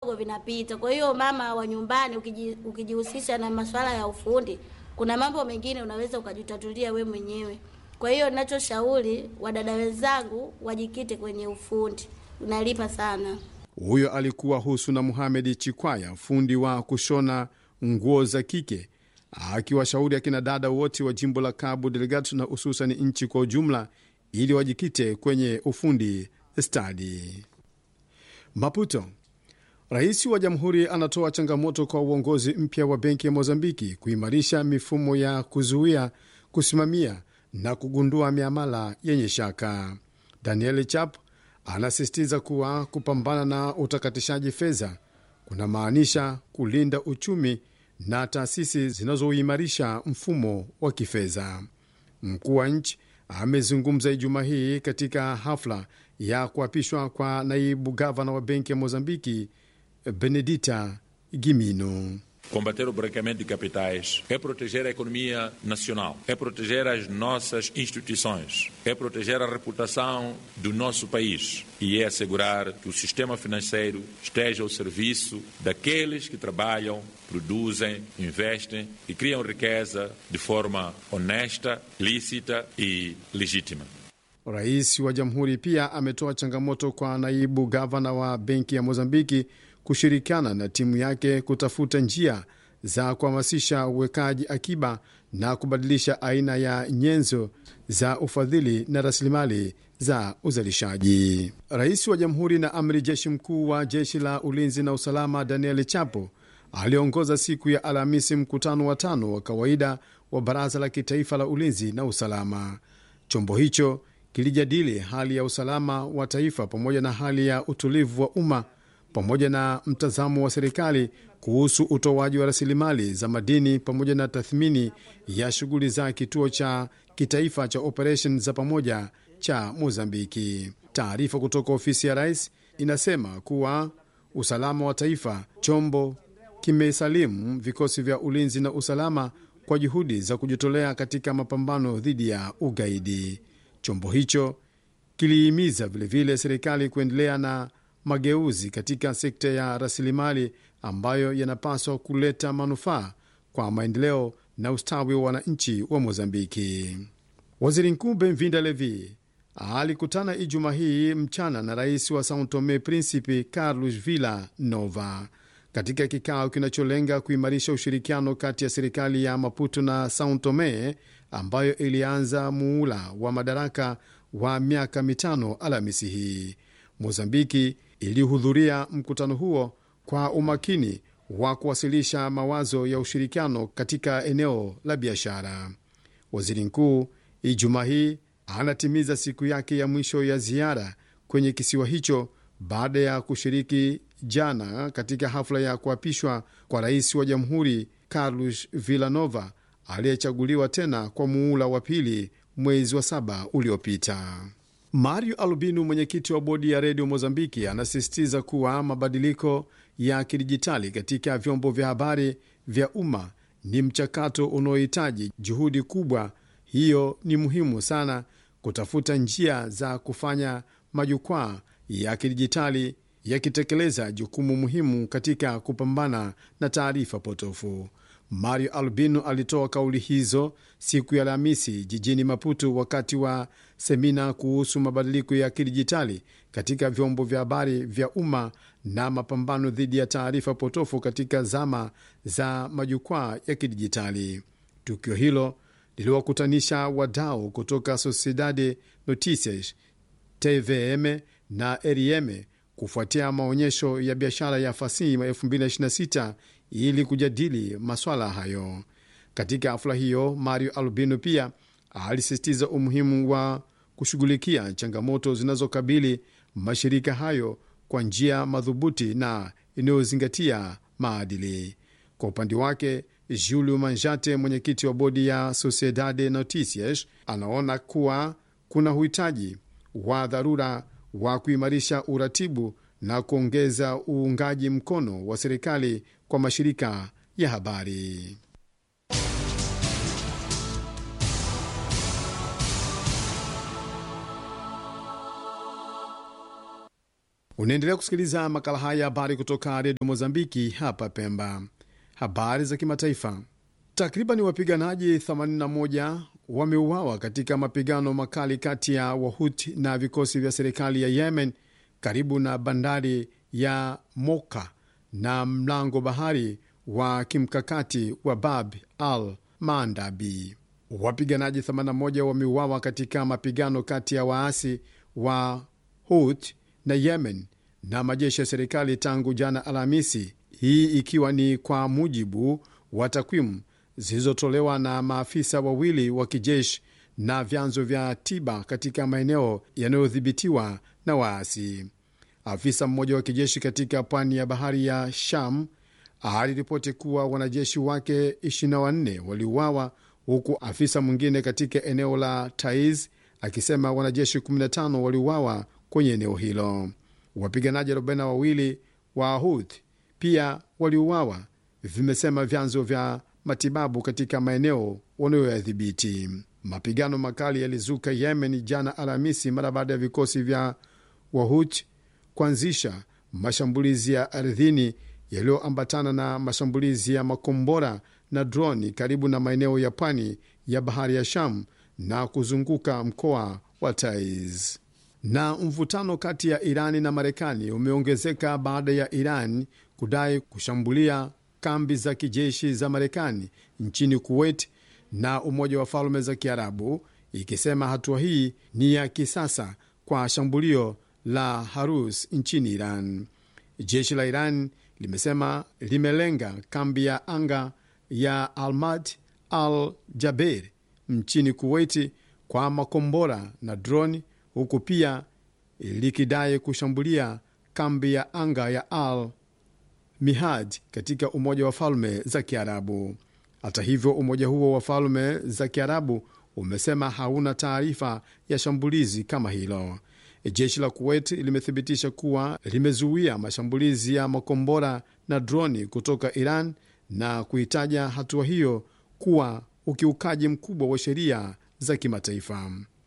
vinapita. Kwa hiyo mama wa nyumbani ukiji, ukijihusisha na masuala ya ufundi, kuna mambo mengine unaweza ukajitatulia we mwenyewe. Kwa hiyo ninachoshauri wadada wenzangu wajikite kwenye ufundi, unalipa sana. Huyo alikuwa Husuna Muhamedi Chikwaya, fundi wa kushona nguo za kike, akiwashauri akina dada wote wa jimbo la Cabo Delgado na hususan nchi kwa ujumla, ili wajikite kwenye ufundi stadi. Maputo. Rais wa jamhuri anatoa changamoto kwa uongozi mpya wa benki ya Mozambiki kuimarisha mifumo ya kuzuia, kusimamia na kugundua miamala yenye shaka. Daniel Chap anasisitiza kuwa kupambana na utakatishaji fedha kunamaanisha kulinda uchumi na taasisi zinazoimarisha mfumo wa kifedha. Mkuu wa nchi amezungumza Ijumaa hii katika hafla ya kuapishwa kwa naibu gavana wa benki ya Mozambiki Benedita Gimino. Combater o branqueamento de capitais é proteger a economia nacional, é proteger as nossas instituições, é proteger a reputação do nosso país e é assegurar que o sistema financeiro esteja ao serviço daqueles que trabalham, produzem, investem e criam riqueza de forma honesta, lícita e legítima. Rais wa jamhuri pia ametoa changamoto kwa naibu gavana wa benki ya Mozambiki kushirikiana na timu yake kutafuta njia za kuhamasisha uwekaji akiba na kubadilisha aina ya nyenzo za ufadhili na rasilimali za uzalishaji. Rais wa jamhuri na amri jeshi mkuu wa jeshi la ulinzi na usalama Daniel Chapo aliongoza siku ya Alhamisi mkutano wa tano wa kawaida wa baraza la kitaifa la ulinzi na usalama. Chombo hicho kilijadili hali ya usalama wa taifa pamoja na hali ya utulivu wa umma pamoja na mtazamo wa serikali kuhusu utoaji wa rasilimali za madini pamoja na tathmini ya shughuli za kituo cha kitaifa cha operesheni za pamoja cha Mozambiki. Taarifa kutoka ofisi ya rais inasema kuwa usalama wa taifa, chombo kimesalimu vikosi vya ulinzi na usalama kwa juhudi za kujitolea katika mapambano dhidi ya ugaidi. Chombo hicho kilihimiza vilevile serikali kuendelea na mageuzi katika sekta ya rasilimali ambayo yanapaswa kuleta manufaa kwa maendeleo na ustawi wa wananchi wa Mozambiki. Waziri Mkuu Benvinda Levi alikutana Ijumaa hii mchana na rais wa Sao Tome Principe Carlos Villa Nova katika kikao kinacholenga kuimarisha ushirikiano kati ya serikali ya Maputo na Sao Tome ambayo ilianza muula wa madaraka wa miaka mitano Alhamisi hii. Mozambiki ilihudhuria mkutano huo kwa umakini wa kuwasilisha mawazo ya ushirikiano katika eneo la biashara. Waziri mkuu Ijumaa hii anatimiza siku yake ya mwisho ya ziara kwenye kisiwa hicho baada ya kushiriki jana katika hafla ya kuapishwa kwa rais wa jamhuri Carlos Villanova aliyechaguliwa tena kwa muula wa pili mwezi wa saba uliopita. Mario Albino, mwenyekiti wa bodi ya redio Mozambiki, anasisitiza kuwa mabadiliko ya kidijitali katika vyombo vya habari vya umma ni mchakato unaohitaji juhudi kubwa. Hiyo ni muhimu sana kutafuta njia za kufanya majukwaa ya kidijitali yakitekeleza jukumu muhimu katika kupambana na taarifa potofu. Mario Albino alitoa kauli hizo siku ya Alhamisi jijini Maputo wakati wa semina kuhusu mabadiliko ya kidijitali katika vyombo vya habari vya umma na mapambano dhidi ya taarifa potofu katika zama za majukwaa ya kidijitali. Tukio hilo liliwakutanisha wadau kutoka Sociedade Noticias, TVM na RIM kufuatia maonyesho ya biashara ya fasihi 2026 ili kujadili maswala hayo. Katika hafla hiyo, Mario Albino pia alisisitiza umuhimu wa kushughulikia changamoto zinazokabili mashirika hayo kwa njia madhubuti na inayozingatia maadili. Kwa upande wake, Julio Manjate, mwenyekiti wa bodi ya Sociedade Noticias, anaona kuwa kuna uhitaji wa dharura wa kuimarisha uratibu na kuongeza uungaji mkono wa serikali kwa mashirika ya habari. Unaendelea kusikiliza makala haya habari kutoka redio Mozambiki hapa Pemba. Habari za kimataifa. Takriban wapiganaji 81 wameuawa katika mapigano makali kati ya Wahuti na vikosi vya serikali ya Yemen karibu na bandari ya Moka na mlango bahari wa kimkakati wa Bab al Mandabi. Wapiganaji 81 wameuawa katika mapigano kati ya waasi wa Hut na Yemen na majeshi ya serikali tangu jana Alhamisi, hii ikiwa ni kwa mujibu wa takwimu zilizotolewa na maafisa wawili wa kijeshi na vyanzo vya tiba katika maeneo yanayodhibitiwa na waasi. Afisa mmoja wa kijeshi katika pwani ya bahari ya Sham aliripoti kuwa wanajeshi wake 24 waliuawa, huku afisa mwingine katika eneo la Taiz akisema wanajeshi 15 waliuawa kwenye eneo hilo. Wapiganaji 42 wa Houth pia waliuawa, vimesema vyanzo vya matibabu katika maeneo wanayoyadhibiti. Mapigano makali yalizuka Yemen jana Alhamisi mara baada ya vikosi vya Wahut kuanzisha mashambulizi ya ardhini yaliyoambatana na mashambulizi ya makombora na droni karibu na maeneo ya pwani ya bahari ya Sham na kuzunguka mkoa wa Taiz. Na mvutano kati ya Irani na Marekani umeongezeka baada ya Iran kudai kushambulia kambi za kijeshi za Marekani nchini Kuwait na Umoja wa Falme za Kiarabu, ikisema hatua hii ni ya kisasa kwa shambulio la Harus nchini Iran. Jeshi la Iran limesema limelenga kambi ya anga ya Almad al Jaber nchini Kuwaiti kwa makombora na droni, huku pia likidai kushambulia kambi ya anga ya Al Mihad katika Umoja wa Falme za Kiarabu. Hata hivyo, umoja huo wa Falme za Kiarabu umesema hauna taarifa ya shambulizi kama hilo. Jeshi la Kuwait limethibitisha kuwa limezuia mashambulizi ya makombora na droni kutoka Iran na kuitaja hatua hiyo kuwa ukiukaji mkubwa wa sheria za kimataifa.